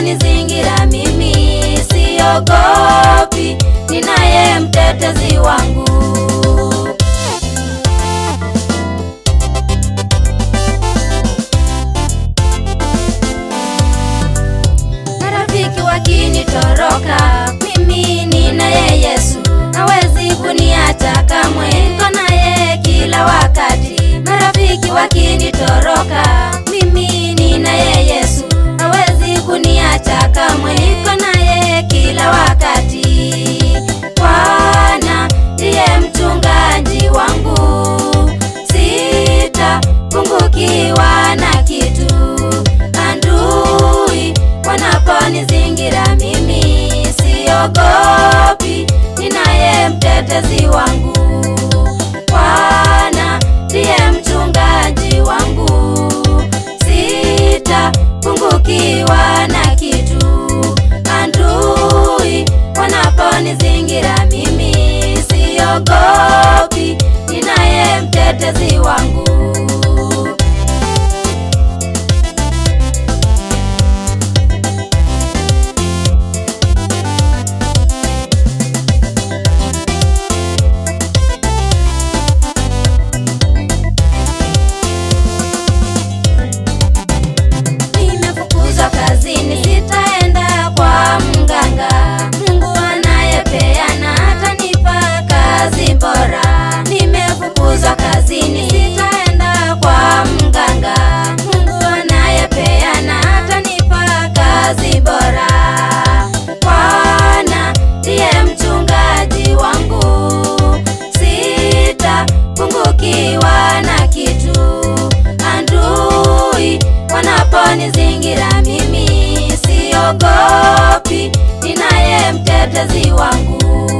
wanaponizingira mimi siogopi, ninaye mtetezi wangu. Marafiki wakinitoroka, mimi ninaye Yesu, hawezi kuniacha kamwe, niko naye kila wakati. Marafiki wakinitoroka, mimi ninaye Yesu, hawezi kuniacha kamwe, niko naye kila wakati. Bwana ndiye mchungaji wangu, sitapungukiwa na kitu. Adui wanaponizingira mimi siogopi, ninaye mtetezi wangu. Bwana ndiye mchungaji wangu, sitapungukiwa na kitu. Adui wanaponizingira mimi siogopi, ninaye mtetezi wangu. Nimefukuzwa kazini, sitaenda kwa mganga. Mungu anayepeana atanipa kazi bora. Nimefukuzwa kazini, sitaenda kwa mganga. Mungu anayepeana atanipa kazi bora. Bwana ndiye mchungaji wangu, sitapungukiwa na kitu. Adui wanaponizingira mimi siogopi, ninaye mtetezi wangu.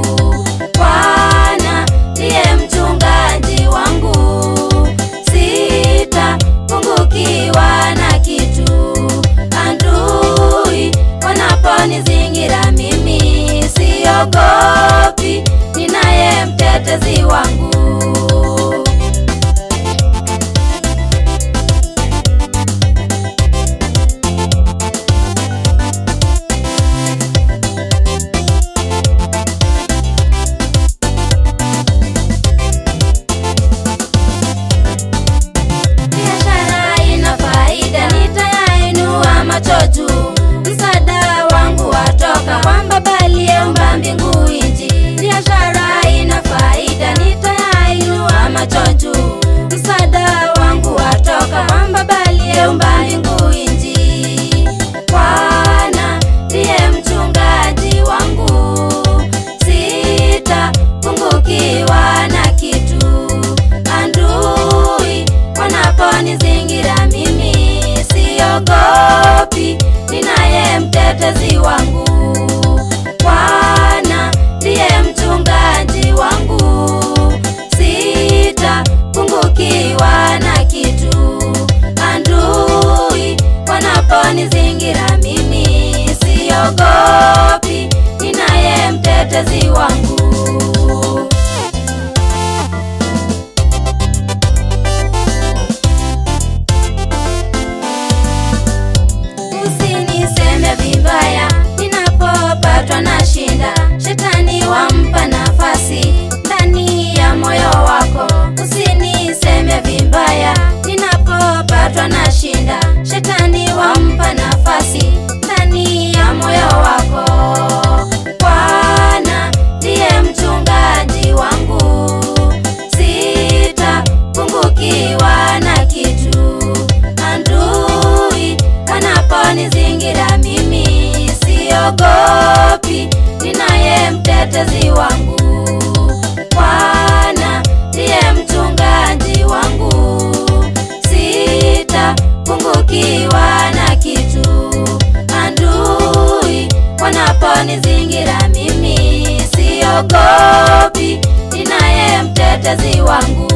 Bwana ndiye mchungaji wangu, sitapungukiwa na kitu. Adui wanaponizingira mimi siogopi, ninaye mtetezi wangu. Biashara ina faida, nitayainua macho juu. Msaada wangu watoka kwa Baba aliyeumba mbingu nchi. Biashara ina faida, nitayainua macho juu. Msaada wangu watoka kwa Baba aliyeumba mbingu nchi. Bwana ndiye mchungaji wangu, sitapungukiwa na kitu. Adui wanaponizingira mimi siogopi, ninaye mtetezi wangu. Bwana ndiye mchungaji wangu, sitapungukiwa na kitu. Adui wanaponizingira mimi siogopi, ninaye mtetezi wangu. Usiniseme vibaya ninapopatwa na shinda, shetani wampa nafasi ndani ya moyo wako. Usiniseme vibaya ninapopatwa na shinda, shetani wampa nafasi ndani ya moyo wako. Bwana ndiye mchungaji wangu, sitapungukiwa na kitu. Adui wanaponizingira mimi siogopi, ninaye mtetezi wangu. Bwana ndiye mchungaji wangu, sitapungukiwa na kitu. Adui wanaponizingira mimi siogopi, ninaye mtetezi wangu.